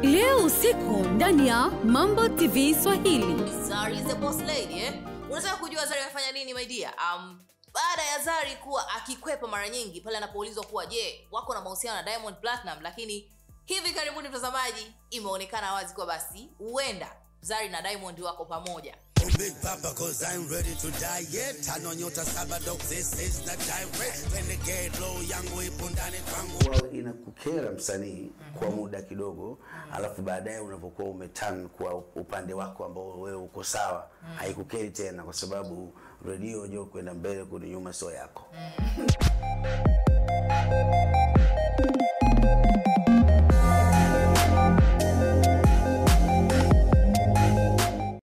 leo usiku ndani ya mambo tv swahili Zari is the boss lady eh? Unataka kujua Zari amefanya nini my dear? Um, baada ya Zari kuwa akikwepa mara nyingi pale anapoulizwa kuwa je, wako na mahusiano na Diamond Platinum, lakini hivi karibuni mtazamaji, imeonekana wazi kuwa basi huenda Zari na Diamond wako pamoja. Oh, Big Papa, cause I'm ready to die yet. Tano nyota saba dog, this is the direct. Renegade low, yangu ipo ndani kwangu. Huwa inakukera msanii kwa muda kidogo, alafu baadaye unapokuwa umeturn kwa upande wako ambao wewe uko sawa, haikukeri tena, kwa sababu redio jo kwenda mbele kurudi nyuma sio yako.